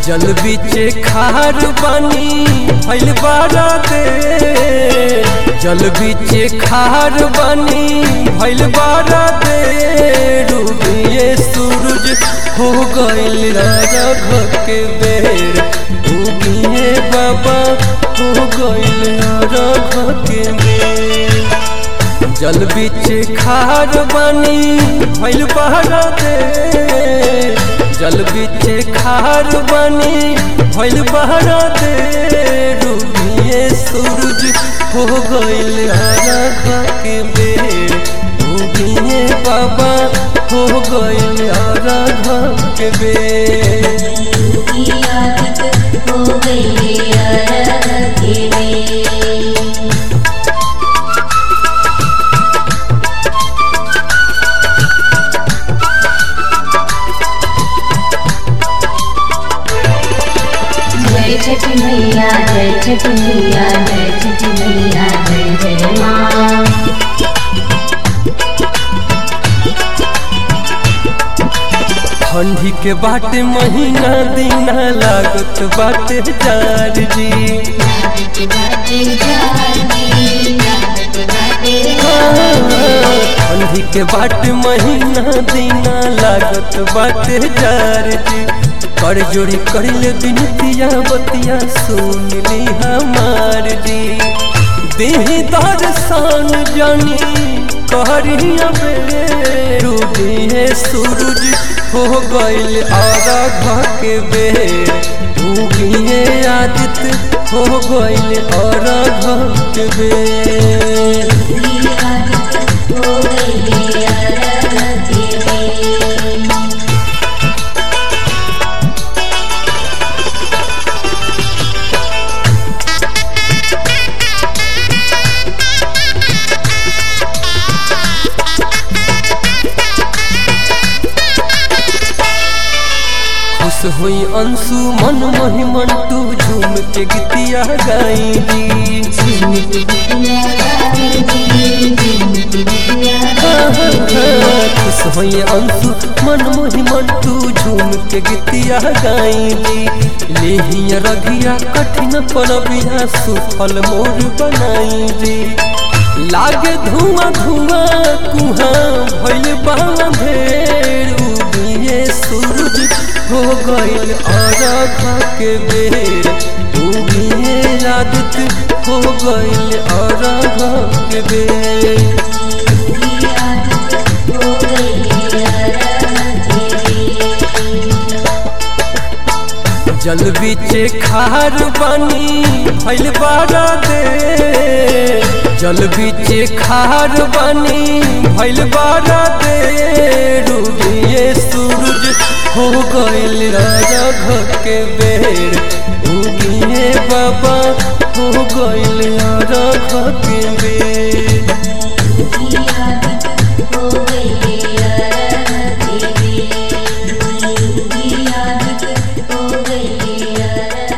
जल बीचे खार बानी भइल बारा दे जल बीचे खार बानी भइल बारा दे डूबिए सूरज हो गइल राघव के बेर डूबिए बाबा हो गइल राघव के बेर जल बीचे खार बानी भइल बारा दे जल बीचे खार बानी भइल बहरा दे डूबिए सूरज हो गइल आराधा के बेर डूबिए बाबा हो गइल आराधा के बेर की आदत हो गई अरग में जय छठ मैया जय छठ मैया जय छठ मैया जय जय माँ ठंडी के बाटे महीना दीना लागत बाटे जार जी लागत बाटे जानी लागत बाटे ठंडी के बाट महीना दीना लागत बाटे जार जी कर जोड़ी कर ले बिनतिया बतिया सुन ली हमार जी देह दर्शन जानी कहरिया बेरे डूबिए सूरज हो गइल आराघ के बेर डूबिए आदित हो गइल आराघ के बेर की आदत हो गई अरग में खुश हुई अंशु मन मोहि मन तू झूम के गीतिया गाई जी झुमक बिटिया गाई झुमक बिटिया खुश हुई अंशु मन मोहि मन तू झूम के गीतिया गाई जी लेहिया रघिया कठिन परबिया सुफल मोर बनाई जी लागे धुआं धुआं कुहाँ भइल बांधेर उगिए सूरज हो गइल आराधा के बेर उगिए आदित हो गइल आराधा के बेर की आदत हो गई अरग में जल बीचे खार बानी भइल बारा दे जल बीचे खार बानी भइल बारा दे डूबिए सूरज हो गइल राघव के बेर डूबिए बाबा हो गइल राघव के बेर की आदत हो गई अरग में की आदत हो गई अरग